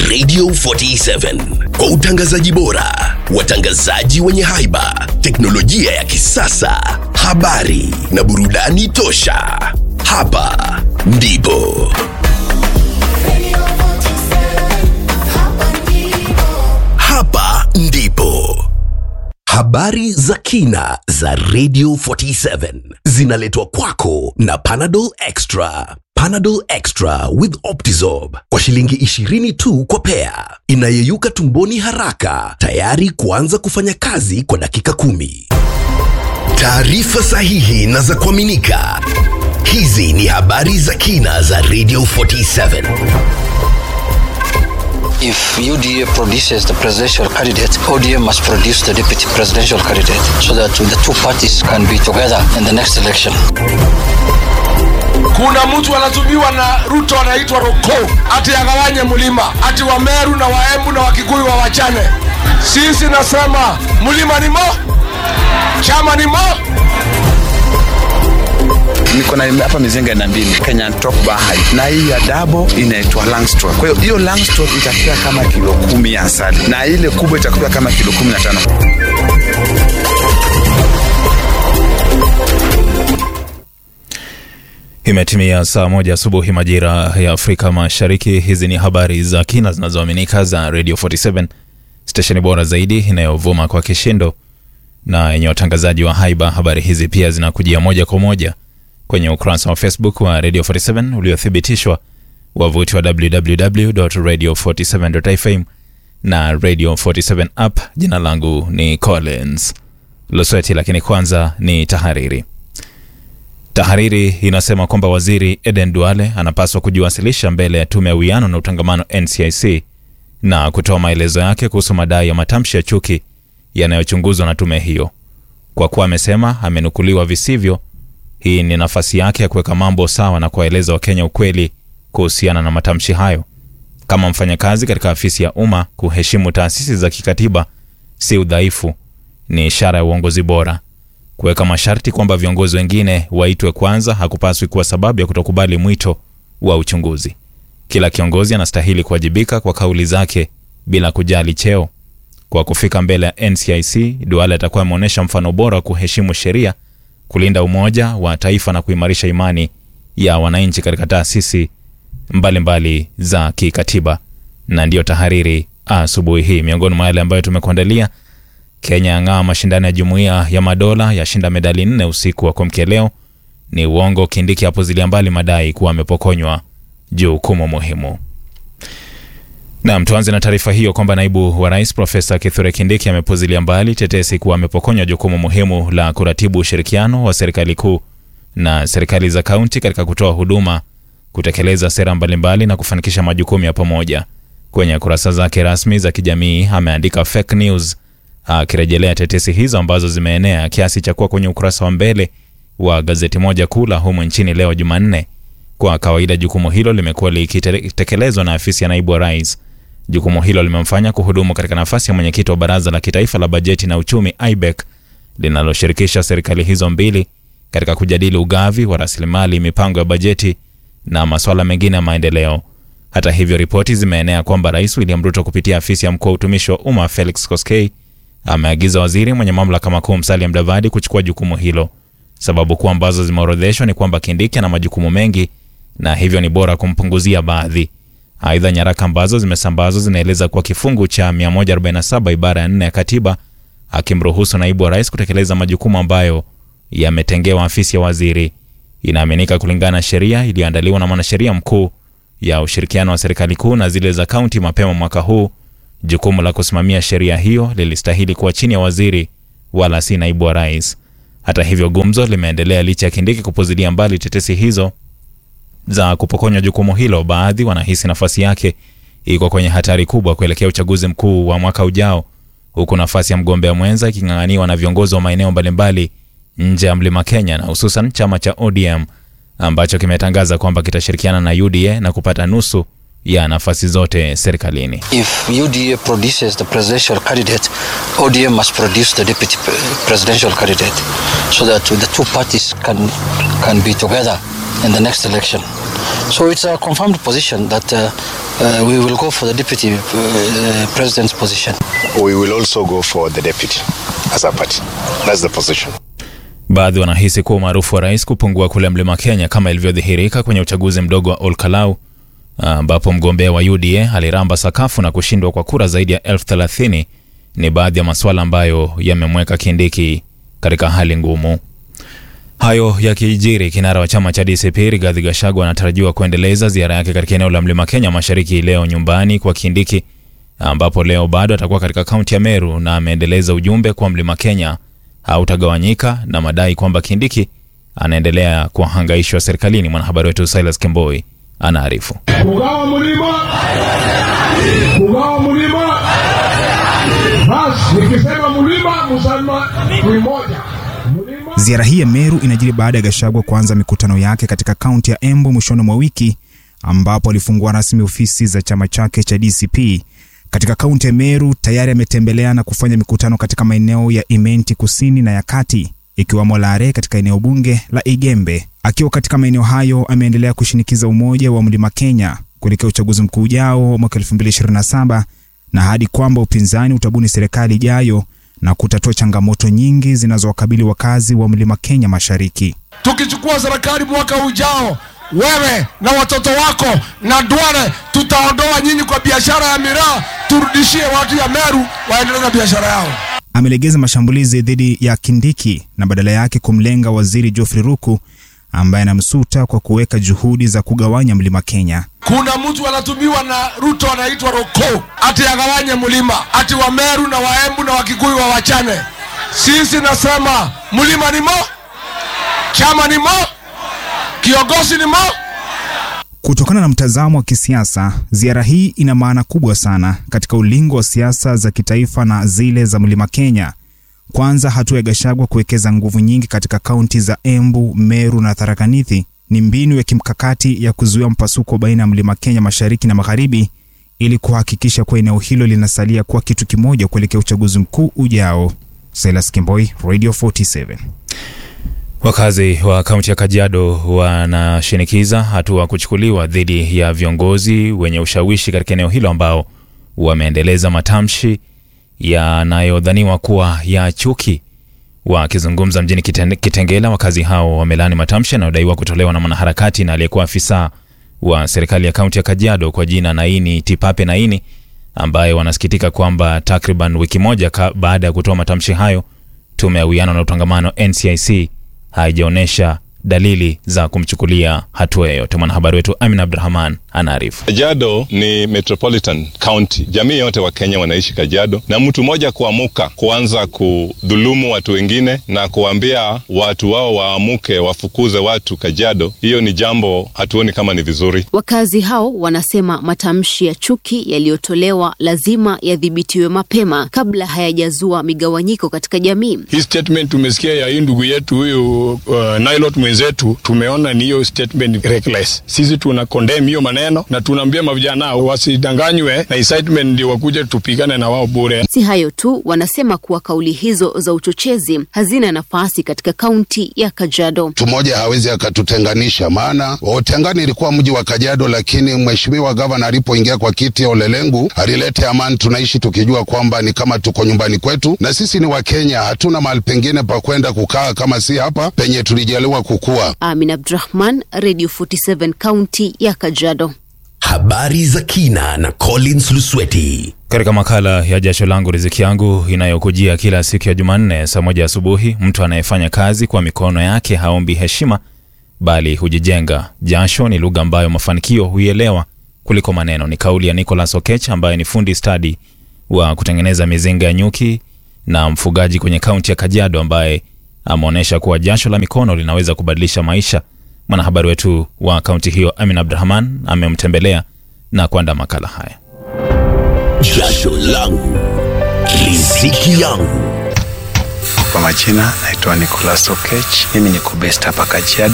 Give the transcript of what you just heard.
Radio 47 kwa utangazaji bora, watangazaji wenye haiba, teknolojia ya kisasa, habari na burudani tosha. Hapa ndipo hapa ndipo habari za kina za Radio 47 zinaletwa kwako na Panadol Extra. Panadol Extra with Optizorb kwa shilingi 20 tu kwa pea, inayeyuka tumboni haraka, tayari kuanza kufanya kazi kwa dakika kumi. Taarifa sahihi na za kuaminika. Hizi ni habari za kina za Radio 47. If UDA produces the presidential candidate, ODM must produce the deputy presidential candidate so that the two parties can be together in the next election. Kuna mtu anatumiwa na Ruto anaitwa Roko ati agawanye mlima, ati Wameru na Waembu na Wakikuyu wawachane. Sisi nasema mlima ni mo, chama ni mo. niko na hapa mizinga na mbili Kenyan top bahari na hii ya dabo inaitwa Langstroth. Kwa hiyo hiyo Langstroth itakuwa kama kilo kumi ya asali na ile kubwa itakuwa kama kilo kumi na tano. Imetimia saa moja asubuhi majira ya Afrika Mashariki. Hizi ni habari za kina zinazoaminika za Radio 47 stesheni bora zaidi inayovuma kwa kishindo na yenye watangazaji wa haiba. Habari hizi pia zinakujia moja kwa moja kwenye ukurasa wa Facebook wa Radio 47 uliothibitishwa, wavuti wa www.radio47.fm na Radio 47 app. Jina langu ni Collins Losweti, lakini kwanza ni tahariri. Tahariri inasema kwamba waziri Eden Duale anapaswa kujiwasilisha mbele ya tume ya uwiano na utangamano NCIC na kutoa maelezo yake kuhusu madai ya matamshi ya chuki yanayochunguzwa na tume hiyo. Kwa kuwa amesema amenukuliwa visivyo, hii ni nafasi yake ya kuweka mambo sawa na kuwaeleza Wakenya ukweli kuhusiana na matamshi hayo. Kama mfanyakazi katika afisi ya umma, kuheshimu taasisi za kikatiba si udhaifu, ni ishara ya uongozi bora. Kuweka masharti kwamba viongozi wengine waitwe kwanza hakupaswi kuwa sababu ya kutokubali mwito wa uchunguzi. Kila kiongozi anastahili kuwajibika kwa kauli zake bila kujali cheo. Kwa kufika mbele ya NCIC, Duale atakuwa ameonyesha mfano bora wa kuheshimu sheria, kulinda umoja wa taifa na kuimarisha imani ya wananchi katika taasisi mbalimbali za kikatiba. Na ndiyo tahariri asubuhi hii, miongoni mwa yale ambayo tumekuandalia Kenya yang'aa mashindano ya Jumuiya ya Madola yashinda medali nne usiku wa kuamkia leo. Ni uongo, Kindiki apuzilia mbali madai kuwa amepokonywa jukumu muhimu. Naam, tuanze na taarifa hiyo kwamba naibu wa rais Profesa Kithure Kindiki amepuzilia mbali tetesi kuwa amepokonywa jukumu muhimu la kuratibu ushirikiano wa serikali kuu na serikali za kaunti katika kutoa huduma, kutekeleza sera mbalimbali na kufanikisha majukumu ya pamoja. Kwenye kurasa zake rasmi za kijamii ameandika fake news akirejelea tetesi hizo ambazo zimeenea kiasi cha kuwa kwenye ukurasa wa mbele wa gazeti moja kuu la humu nchini leo Jumanne. Kwa kawaida jukumu hilo limekuwa likitekelezwa na afisi ya naibu wa rais. Jukumu hilo limemfanya kuhudumu katika nafasi ya mwenyekiti wa baraza la kitaifa la bajeti na uchumi IBEC linaloshirikisha serikali hizo mbili katika kujadili ugavi wa rasilimali, mipango ya bajeti na masuala mengine ya maendeleo. Hata hivyo, ripoti zimeenea kwamba Rais William Ruto kupitia afisi ya mkuu wa utumishi wa umma Felix Koskei ameagiza waziri mwenye mamlaka makuu Musalia Mudavadi kuchukua jukumu hilo. Sababu kuu ambazo zimeorodheshwa ni kwamba Kindiki ana majukumu mengi na hivyo ni bora kumpunguzia baadhi. Aidha, nyaraka ambazo zimesambazwa zinaeleza kuwa kifungu cha 147 ibara ya 4 ya katiba akimruhusu naibu wa rais kutekeleza majukumu ambayo yametengewa afisi ya waziri. Inaaminika kulingana na sheria iliyoandaliwa na mwanasheria mkuu ya ushirikiano wa serikali kuu na zile za kaunti mapema mwaka huu jukumu la kusimamia sheria hiyo lilistahili kuwa chini ya waziri wala si naibu wa rais. Hata hivyo, gumzo limeendelea licha ya Kindiki kupuzilia mbali tetesi hizo za kupokonywa jukumu hilo. Baadhi wanahisi nafasi yake iko kwenye hatari kubwa kuelekea uchaguzi mkuu wa mwaka ujao, huku nafasi ya mgombea mwenza iking'ang'aniwa na viongozi wa maeneo mbalimbali nje ya mlima Kenya na hususan chama cha ODM ambacho kimetangaza kwamba kitashirikiana na UDA na kupata nusu ya nafasi zote serikalini. If UDA produces the presidential candidate, ODM must produce the deputy pre- presidential candidate so that the two parties can, can be together in the next election. So it's a confirmed position that uh, uh, we will go for the deputy uh, president's position. we will also go for the deputy as a party. That's the position. Baadhi wanahisi kuwa umaarufu wa rais kupungua kule mlima Kenya kama ilivyodhihirika kwenye uchaguzi mdogo wa Olkalau ambapo mgombea wa UDA aliramba sakafu na kushindwa kwa kura zaidi ya elfu thelathini ni baadhi ya masuala ambayo yamemweka Kindiki katika hali ngumu. Hayo yakijiri, kinara wa chama cha DCP Rigathi Gachagua anatarajiwa kuendeleza ziara yake katika eneo la mlima Kenya mashariki leo nyumbani kwa Kindiki, ambapo leo bado atakuwa katika kaunti ya Meru na ameendeleza ujumbe kwa mlima Kenya hautagawanyika na madai kwamba Kindiki anaendelea kuhangaishwa serikalini. Mwanahabari wetu Silas Kemboi anaarifu. kugawa mlima, kugawa mlima. Basi nikisema mlima, msema ni moja mlima. Ziara hii ya Meru inajiri baada ya Gachagua kuanza mikutano yake katika kaunti ya Embu mwishoni mwa wiki ambapo alifungua rasmi ofisi za chama chake cha DCP. Katika kaunti ya Meru tayari ametembelea na kufanya mikutano katika maeneo ya Imenti kusini na ya kati ikiwemo Lare katika eneo bunge la Igembe. Akiwa katika maeneo hayo, ameendelea kushinikiza umoja wa Mlima Kenya kuelekea uchaguzi mkuu ujao wa mwaka 2027 na hadi kwamba upinzani utabuni serikali ijayo na kutatua changamoto nyingi zinazowakabili wakazi wa Mlima Kenya Mashariki. Tukichukua serikali mwaka ujao, wewe na watoto wako na Duale, tutaondoa nyinyi kwa biashara ya miraa, turudishie watu ya Meru waendelee na biashara yao. Amelegeza mashambulizi dhidi ya Kindiki na badala yake kumlenga waziri Geoffrey Ruku ambaye anamsuta kwa kuweka juhudi za kugawanya Mlima Kenya. Kuna mtu anatumiwa na Ruto anaitwa Roko ati agawanye mlima, ati wa Meru na Waembu na Wakikuyu wa wachane. Sisi nasema mlima ni mo, chama ni mo, kiongozi ni mo. Kutokana na mtazamo wa kisiasa, ziara hii ina maana kubwa sana katika ulingo wa siasa za kitaifa na zile za Mlima Kenya. Kwanza, hatua ya Gachagua kuwekeza nguvu nyingi katika kaunti za Embu, Meru na Tharaka Nithi ni mbinu ya kimkakati ya kuzuia mpasuko baina ya Mlima Kenya mashariki na magharibi ili kuhakikisha kuwa eneo hilo linasalia kuwa kitu kimoja kuelekea uchaguzi mkuu ujao. Silas Kimboi, Radio 47. Wakazi wa kaunti ya Kajiado wanashinikiza hatua kuchukuliwa dhidi ya viongozi wenye ushawishi katika eneo hilo ambao wameendeleza matamshi yanayodhaniwa kuwa ya chuki. Wakizungumza mjini Kiten- Kitengela, wakazi hao wamelaani matamshi yanayodaiwa kutolewa na mwanaharakati na aliyekuwa afisa wa serikali ya kaunti ya Kajiado kwa jina Naini Tipape Naini, ambaye wanasikitika kwamba takriban wiki moja ka baada ya kutoa matamshi hayo, tume ya uwiano na utangamano NCIC haijaonyesha dalili za kumchukulia hatua yoyote. Mwanahabari wetu Amin Abdurahman anaarifu. Kajiado ni metropolitan county, jamii yote wa Kenya wanaishi Kajiado, na mtu mmoja kuamuka kuanza kudhulumu watu wengine na kuambia watu wao waamuke wafukuze watu Kajiado, hiyo ni jambo hatuoni kama ni vizuri. Wakazi hao wanasema matamshi ya chuki yaliyotolewa lazima yadhibitiwe mapema kabla hayajazua migawanyiko katika jamii. Hii statement tumesikia ya hii ndugu yetu huyu uh, Nailot mwenzetu, tumeona ni hiyo statement reckless. Sisi tuna condemn hiyo maneno na tunaambia mavijana wasidanganywe na incitement ndio wakuje tupigane na wao bure. Si hayo tu, wanasema kuwa kauli hizo za uchochezi hazina nafasi katika kaunti ya Kajiado. mtu mmoja hawezi akatutenganisha, maana Otengani ilikuwa mji wa Kajiado, lakini mheshimiwa gavana alipoingia kwa kiti ya Olelengu alileta amani. Tunaishi tukijua kwamba ni kama tuko nyumbani kwetu, na sisi ni Wakenya, hatuna mahali pengine pa kwenda kukaa kama si hapa penye tulijaliwa kukua. Amin Abdurahman, Radio 47 kaunti ya Kajiado. Habari za kina na Collins Lusweti. Katika makala ya jasho langu riziki yangu inayokujia kila siku ya Jumanne saa moja asubuhi, mtu anayefanya kazi kwa mikono yake haombi heshima bali hujijenga. Jasho ni lugha ambayo mafanikio huielewa kuliko maneno. Ni kauli ya Nicholas Okech ambaye ni fundi stadi wa kutengeneza mizinga ya nyuki na mfugaji kwenye kaunti ya Kajiado, ambaye ameonyesha kuwa jasho la mikono linaweza kubadilisha maisha. Mwanahabari wetu wa kaunti hiyo Amin Abdurahman amemtembelea na kuandaa makala haya. Jasho langu riziki yangu. Kwa majina naitwa Nicholas Okech, mimi niko based hapa Kajiado.